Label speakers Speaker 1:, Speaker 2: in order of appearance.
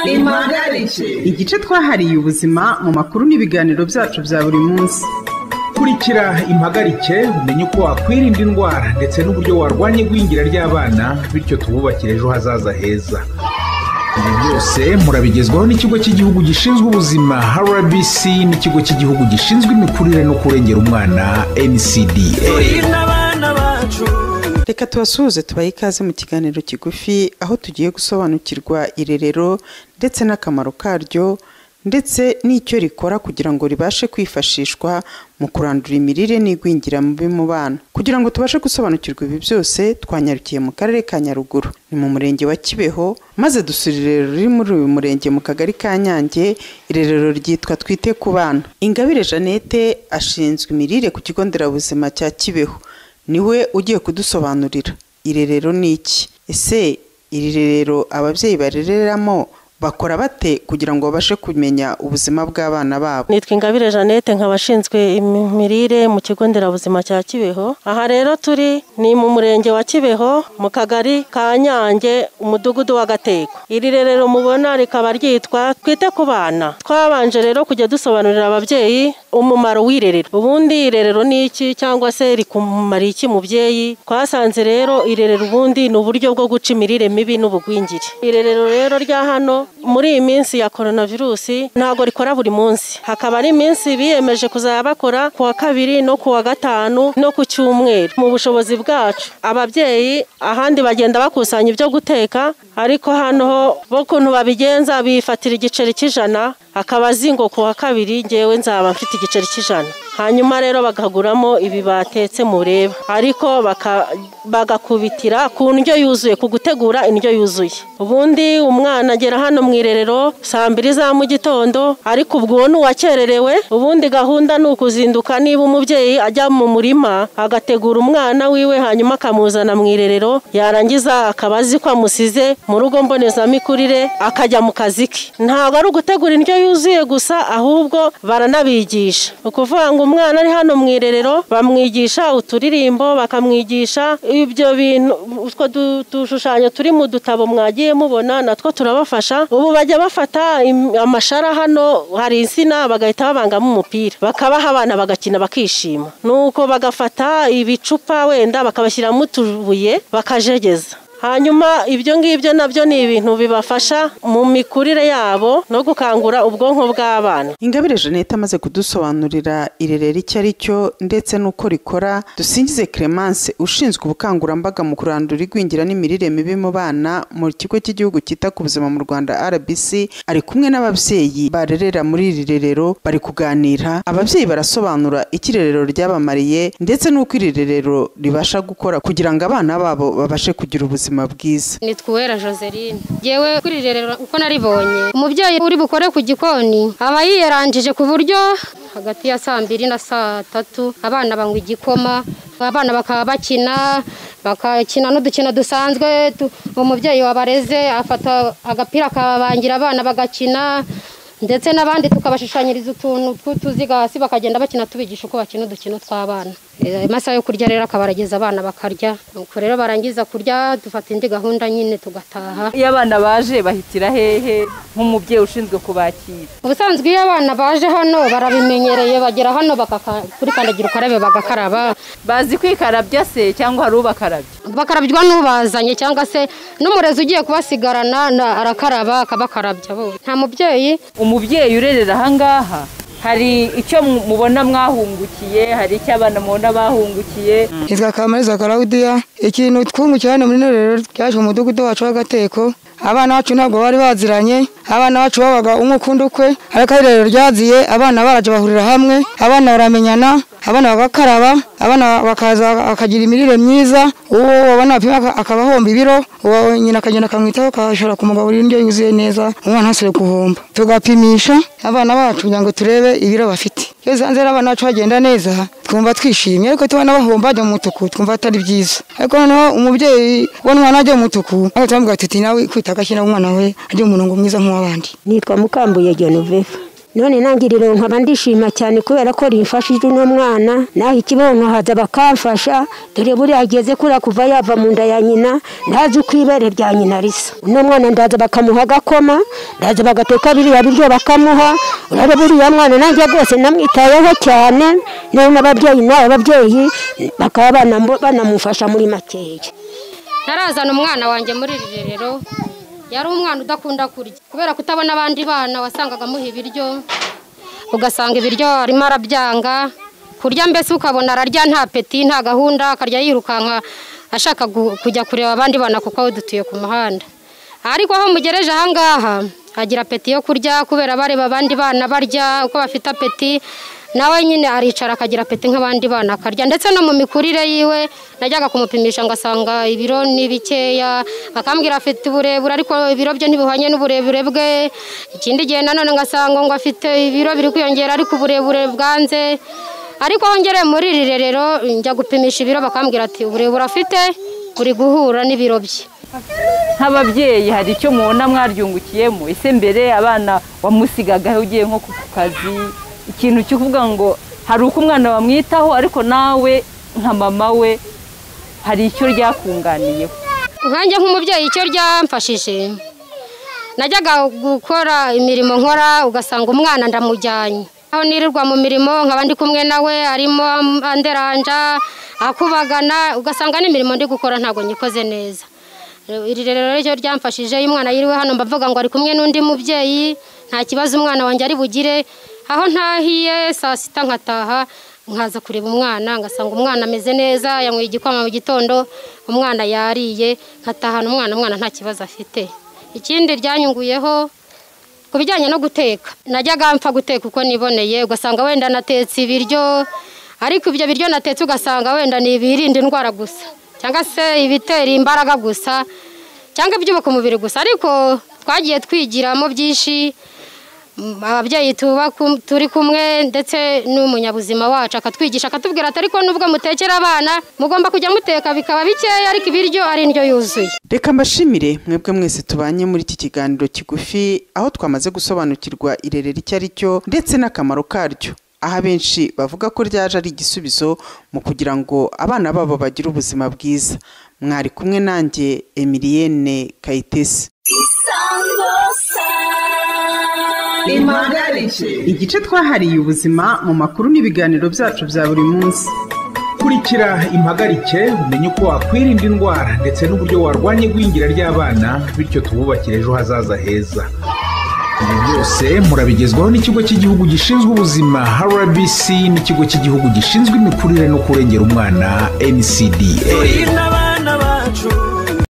Speaker 1: impagarike
Speaker 2: igice twahariye ubuzima mu makuru n'ibiganiro byacu bya buri munsi
Speaker 3: kurikira impagarike umenye uko wakwirinda indwara ndetse n'uburyo warwanya igwingira ry'abana bityo tububakire ejo hazaza heza ibi byose murabigezwaho n'ikigo cy'igihugu gishinzwe ubuzima rbc n'ikigo cy'igihugu gishinzwe imikurire no kurengera umwana ncda
Speaker 4: turinde abana bacu
Speaker 5: reka tubasuhuze tubahe ikaze mu kiganiro kigufi aho tugiye gusobanukirwa irerero ndetse n'akamaro karyo ndetse n'icyo rikora kugira ngo ribashe kwifashishwa mu kurandura imirire n'igwingira mubi mu bana kugira ngo tubashe gusobanukirwa ibi byose twanyarukiye mu karere ka nyaruguru ni mu murenge wa kibeho maze dusura irerero riri muri uyu murenge mu kagari ka nyange irerero ryitwa twite ku bana ingabire jeannette ashinzwe imirire ku kigo nderabuzima cya kibeho niwe ugiye kudusobanurira irerero ni iki ese iri rerero ababyeyi barereramo bakora bate kugira ngo babashe kumenya ubuzima bw'abana babo
Speaker 6: nitwa ingabire jeannette nk'abashinzwe imirire mu kigo nderabuzima cya kibeho aha rero turi ni mu murenge wa kibeho mu kagari ka nyange umudugudu wa gateko iri rero mubona rikaba ryitwa twite ku bana twabanje rero kujya dusobanurira ababyeyi umumaro w'irerero ubundi irerero ni iki cyangwa se rikumara iki mubyeyi twasanze rero irerero ubundi ni uburyo bwo guca imirire mibi n'ubugwingire irerero rero rya hano muri iyi minsi ya korona virusi ntabwo rikora buri munsi hakaba ari iminsi biyemeje kuzajya bakora ku wa kabiri no ku wa gatanu no ku cyumweru mu bushobozi bwacu ababyeyi ahandi bagenda bakusanya ibyo guteka ariko hano ho bo ukuntu babigenza bifatira igiceri cy'ijana akabazi ngo ku wa kabiri ngewe nzaba mfite igiceri cy'ijana hanyuma rero bakaguramo ibi batetse mureba ariko bagakubitira ku ndyo yuzuye ku gutegura indyo yuzuye ubundi umwana agera hano mu irerero saa mbiri za mu gitondo ariko ubwo ni uwakererewe ubundi gahunda ni ukuzinduka niba umubyeyi ajya mu murima agategura umwana wiwe hanyuma akamuzana mu irerero yarangiza akaba azi ko amusize mu rugo mbonezamikurire akajya mu kazi ke ntabwo ari ugutegura indyo yuzuye gusa ahubwo baranabigisha ni ukuvuga ngo umwana ari hano mu irerero bamwigisha uturirimbo bakamwigisha ibyo bintu utwo dushushanyo turi mu dutabo mwagiye mubona natwo turabafasha ubu bajya bafata amashara hano hari insina bagahita babangamo umupira bakabaha abana bagakina bakishima nuko bagafata ibicupa wenda bakabashyiramo utubuye bakajegeza hanyuma ibyo ngibyo nabyo ni ibintu bibafasha mu mikurire yabo no gukangura ubwonko bw'abana
Speaker 5: ingabire jeannette amaze kudusobanurira irerero icyo ari cyo ndetse n'uko rikora dusingize clemence ushinzwe ubukangurambaga mu kurandura igwingira n'imirire mibi mu bana mu kigo cy'igihugu cyita ku buzima mu rwanda rbc ari kumwe n'ababyeyi barerera muri iri rerero bari kuganira ababyeyi barasobanura icyo irerero ryabamariye ndetse n'uko iri rerero ribasha gukora kugira ngo abana babo babashe kugira ubuzima ubuzima bwiza
Speaker 7: nitwa uwera joseline yewe kuri rero uko naribonye umubyeyi uri bukore ku gikoni aba yiyeranjije ku buryo hagati ya saa mbiri na saa tatu abana banywa igikoma abana bakaba bakina bakakina n'udukino dusanzwe umubyeyi wabareze afata agapira akabangira abana bagakina ndetse n'abandi tukabashushanyiriza utuntu tw'utuziga hasi bakagenda bakina tubigisha uko bakina udukino tw'abana amasaha yo kurya rero akaba arageza abana bakarya nuko rero barangiza kurya dufata indi gahunda nyine tugataha
Speaker 8: iyo abana baje bahitira hehe nk'umubyeyi ushinzwe kubakira
Speaker 7: ubusanzwe iyo abana baje hano barabimenyereye bagera hano kuri kandagira ukarabe bagakaraba
Speaker 8: bazi kwikarabya se cyangwa hari ubakarabya
Speaker 7: bakarabywa n'ubazanye cyangwa se n'umurezi ugiye kubasigarana arakaraba akabakarabya bo nta mubyeyi
Speaker 8: umubyeyi urerera ahangaha hari icyo mubona mwahungukiye hari icyo abana mubona bahungukiye
Speaker 9: hitwa kamariza karawudiya ikintu twungukira hano muri rero ryaje mu mudugudu wacu w'agateko abana bacu ntabwo bari baziranye abana bacu babaga umwe ukunda ukwe ariko ari rero ryaziye abana baraje bahurira hamwe abana baramenyana abana bagakaraba abana bakaza bakagira imirire myiza uwo wabona apima akaba ahomba ibiro uwo nyina akagenda akamwitaho akashobora kumugaburira indyo yuzuye neza umwana ntasubire guhomba tugapimisha abana bacu kugira ngo turebe ibiro bafite iyo zanze abana bacu bagenda neza twumva twishimye ariko tubona bahomba bajya mu mutuku twumva atari byiza ariko noneho umubyeyi w'umwana umwana ajya mu mutuku ariko turamuga tuti nawe kwita agashyira umwana we ajya mu murongo mwiza nk'uw'abandi
Speaker 10: nitwa mukambuye genoveva
Speaker 1: none nangiriro nkaba ndishima cyane kubera ko rimfashije uno mwana naho ikibonkwahaza bakamfasha dore buriya ageze kuriya kuva yava mu nda ya nyina ntazi uko ibere rya nyina risa uno mwana ndaza bakamuha agakoma ndaza bagateka biriya biryo bakamuha urare buriya mwana nanjye rwose namwitayeho cyane niba n'ababyeyi n'aba babyeyi bakaba banambo- banamufasha muri makeya
Speaker 7: narazana umwana wanjye muri iri rerero yari umwana udakunda kurya kubera kutabona abandi bana wasangaga amuha ibiryo ugasanga ibiryo arimo arabyanga kurya mbese ukabona ararya nta peti nta gahunda akarya yirukanka ashaka gu- kujya kureba abandi bana kuko aho dutuye ku muhanda ariko aho mugereje ahangaha agira apeti yo kurya kubera bareba abandi bana barya uko bafite apeti nawe nyine aricara akagira apeti nk'abandi bana akarya ndetse no mu mikurire yiwe najyaga kumupimisha ngasanga ibiro ni bikeya akambwira afite uburebure ariko ibiro bye ntibihwanye n'uburebure bwe ikindi gihe nanone ngasanga ngo afite ibiro biri kwiyongera ariko uburebure bwanze ariko wongereye muri iri rerero njya gupimisha ibiro bakambwira ati uburebure afite buri guhura n'ibiro bye
Speaker 8: nk'ababyeyi hari icyo mubona mwaryungukiyemo ese mbere abana wamusigagaho ugiye nko ku kazi ikintu cyo kuvuga ngo hari uko umwana wamwitaho ariko nawe nka mama we hari icyo ryakunganiyeho
Speaker 7: nkanjye nk'umubyeyi icyo ryamfashije najyaga gukora imirimo nkora ugasanga umwana ndamujyanye aho nirirwa mu mirimo nkaba ndi kumwe nawe arimo anderanja akubagana ugasanga n'imirimo ndi gukora ntabwo nyikoze neza iri rero ryo ryamfashije iyo umwana yiriwe hano mbavuga ngo ari kumwe n'undi mubyeyi nta kibazo umwana wanjye ari bugire aho ntahiye saa sita nkataha nkaza kureba umwana ngasanga umwana ameze neza yanyweye igikoma mu gitondo umwana yariye nkatahana umwana umwana nta kibazo afite ikindi ryanyunguyeho ku bijyanye no guteka najyaga mpfa guteka uko niboneye ugasanga wenda natetse ibiryo ariko ibyo biryo natetse ugasanga wenda ni ibirinda indwara gusa cyangwa se ibitera imbaraga gusa cyangwa ibyubaka umubiri gusa ariko twagiye twigiramo byinshi Mm, ababyeyi tuba ku- turi kumwe ndetse n'umunyabuzima wacu akatwigisha akatubwira ati ariko nubwo mutekera abana mugomba kujya muteka bikaba bikeya ariko ibiryo ari indyo yuzuye
Speaker 5: reka mbashimire mwebwe mwese tubanye muri iki kiganiro kigufi aho twamaze gusobanukirwa irerero icyo ari cyo ndetse n'akamaro karyo aho abenshi bavuga ko ryaje ari igisubizo mu kugira ngo abana babo bagire ubuzima bwiza mwari kumwe nanjye emiliyene kayitesi
Speaker 2: impagarike igice twahariye ubuzima mu makuru n'ibiganiro byacu bya buri munsi
Speaker 3: kurikira impagarike umenye uko wakwirinda indwara ndetse n'uburyo warwanya igwingira ry'abana bityo tububakire ejo hazaza heza ibi byose murabigezwaho n'ikigo cy'igihugu gishinzwe ubuzima rbc n'ikigo cy'igihugu gishinzwe imikurire no kurengera umwana ncda
Speaker 4: turi n'abana bacu